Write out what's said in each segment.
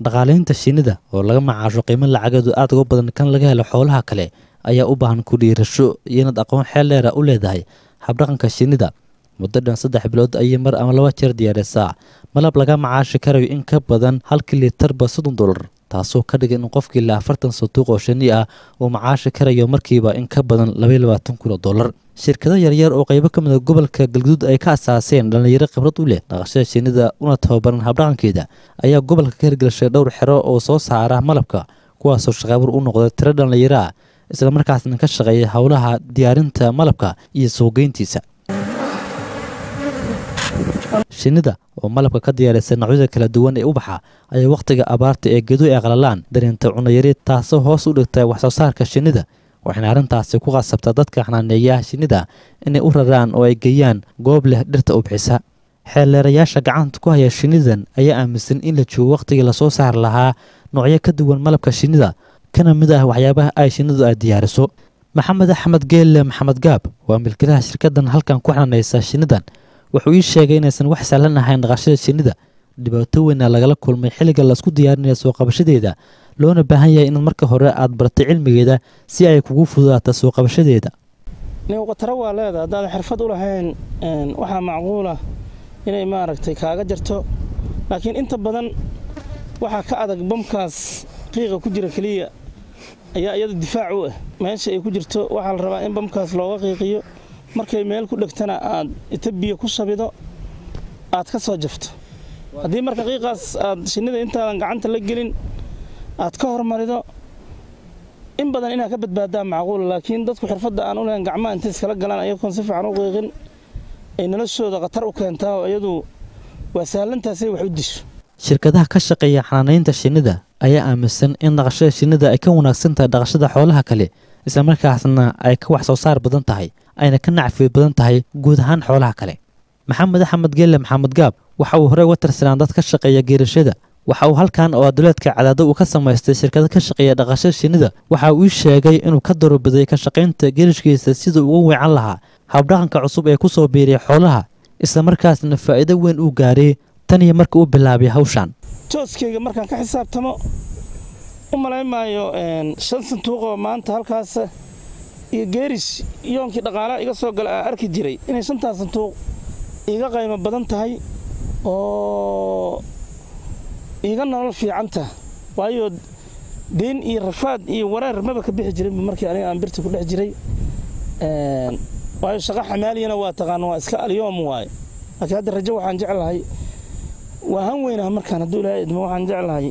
dhaqaalaynta shinnida oo laga macaasho qiimo lacageedu aad uga badan kan laga helo xoolaha kale ayaa u baahan ku dhiirasho iyo inaad aqoon xeel dheera u leedahay habdhaqanka shinnida muddo dhan saddex bilood ayay mar ama laba jeer diyaarisaa malab laga macaashi karayo in ka badan halkii litarba soddon dollar taasoo ka dhigan in qofkii la afartan sanduuq oo shinni ah uu macaashi karayo markiiba in ka badan labaiyo labaatan kun oo dollar shirkado yaryar oo qaybo ka mida gobolka galguduud ay ka asaaseen dhallinyaro khibrad u leh dhaqashada shinnida una tababaran habdhaqankeeda ayaa gobolka ka hirgelishay dhowr xero oo soo saara malabka kuwaasoo shaqaabur u noqda tiro dhallinyaro ah islamarkaasna ka shaqeeya howlaha diyaarinta malabka iyo suuqgeyntiisa shinnida oo malabka ka diyaarisa noocyada kala duwan ee ubaxa ayaa wakhtiga abaarta ee geedu ay qalalaan dareenta cunayari taasoo hoos u dhigta wax soo saarka shinnida waxayna arrintaasi ku qasabtaa dadka xanaaneeyaha shinnida inay u raraan oo ay geeyaan goob leh dhirta ubxisa xeelleerayaasha gacanta ku haya shinnidan ayaa aaminsan in la joogo wakhtigii lasoo saari lahaa noocyo ka duwan malabka shinnida kana mid ah waxyaabaha ay shinnidu ay diyaariso maxamed axmed geelle maxamed gaab waa milkilaha shirkaddan halkan ku xanaanaysa shinnidan wuxuu ii sheegay inaysan wax sahlan ahayn dhaqashada shinnida dhibaato weyna lagala kulmay xilliga laisku diyaarinaya soo qabashadeeda loona baahan yahay in marka hore aad baratay cilmigeeda si ay kugu fududaato soo qabashadeeda niwqataro waa leeda haddaadan xirfad u lahayn waxaa macquula inay maaragtay kaaga jarto laakiin inta badan waxaa ka adag bamkaas qiiqa ku jira keliya ayaa iyada difaac u ah meesha ay ku jirto waxaa la rabaa in bamkaas looga qiiqiyo markay meel ku dhegtana aad ita biyo ku shabido aad ka soo jafto haddii marka qiiqaas aad shinnida intaadan gacanta la gelin aad ka hormarido in badan inaad ka badbaadaa macquula laakiin dadku xirfadda aan u lahayn gacmaha intay iskala galaan ayagoon si fiican u qiiqin ay noloshooda khatar u keentaa oo iyadu waa sahlantaasay wax u disho shirkadaha ka shaqeeya xanaanaynta shinnida ayaa aaminsan in dhaqashada shinnida ay ka wanaagsan tahay dhaqashada xoolaha kale islamarkaasna ay ka wax soo saar badan tahay ayna ka nacfi badan tahay guud ahaan xoolaha kale maxamed axmed geelle maxamed gaab waxa uu horey uga tirsanaan dad ka shaqeeya geerashada waxa uu halkan oo aduleedka cadaado uu ka samaystay shirkado ka shaqeeya dhaqashada shinnida waxa uu ii sheegay inuu ka dorobiday ka shaqaynta geerishkiisa siduu uga weecan lahaa habdhaqanka cusub ee ku soo biiriyay xoolaha islamarkaasna faa'iido weyn uu gaaray tan iyo marka uu bilaabay hawshan jooskayga markaan ka xisaabtamo u malayn maayo shan sanduuqoo maanta halkaas iyo geerish yoonkii dhaqaalaha iga soo gala aan arki jiray inay shantaas sanduuq iiga qaymo badan tahay oo iiga nolol fiicanta waayo deen iyo rafaad iyo wareer maba ka bixi jirinba markii aniga aan birta ku dhex jiray waayo shaqo xamaaliyana waa taqaan waa iska alyoom waaye laakiin hadda rajo waxaan jeclahay waa han weynaha markaan hadduu ilaahay idmo waxaan jeclahay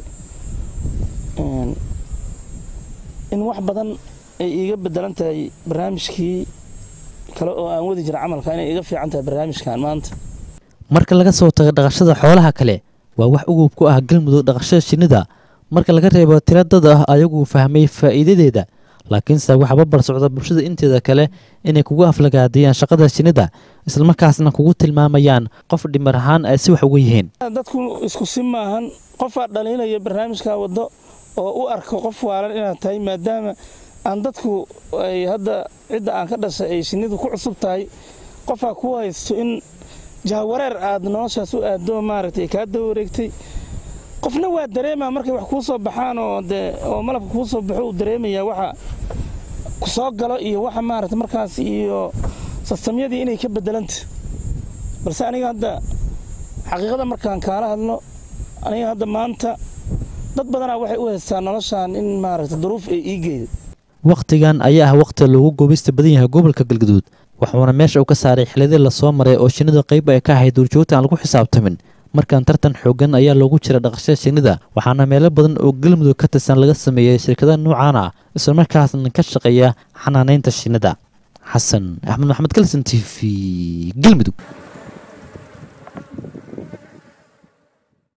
in wax badan ay iiga bedelan tahay barnaamijkii kale oo aan wadi jira camalka inay iga fiican tahay barnaamijkan maanta marka laga soo tago dhaqashada xoolaha kale waa wax ugub ku ah galmudug dhaqashada shinnida marka laga reebo tira dad ah ayaguu fahmay faa'iidadeeda laakiinse waxaa babar socda bulshada inteeda kale inay kugu aflagaadiyaan shaqada shinnida islamarkaasna kugu tilmaamayaan qof dhimar ahaan ay si wax uga yihiin dadku isku si maahan qofaa dhaliilaya barnaamijka waddo oo u arko qof waalan inaad tahay maadaama aan dadku ay hadda cidda aan ka dhashay ay shinnidu ku cusub tahay qofaa ku haysto in jahawareer aad noloshaas u aado maaragtay kaa daba wareegtay qofna waa dareemaa markay wax kuu soo baxaan oo dee oo malabka kuu soo baxo uu dareemayaa waxa ku soo galo iyo waxa maaragta markaas iyo sistamyadii inay ka bedelanta balse aniga hadda xaqiiqada markaan kaala hadlo aniga hadda maanta dad badanaa waxay u haystaan noloshaan in maaragta duruuf ay ii geedo wakhtigan ayaa ah wakhti loogu goobista badan yahay gobolka galgaduud waxuuna meesha uu ka saaray xilladii lasoo maray oo shinnida qayb ay ka ahayd duurjoogta aan lagu xisaabtamin markan tartan xoogan ayaa loogu jira dhaqashada shinnida waxaana meelo badan oo galmudug ka tirsan laga sameeyey shirkadaha nuucan ah islamarkaasna ka shaqeeya xanaanaynta shinnida xasan axmed maxamed kalson t v galmudug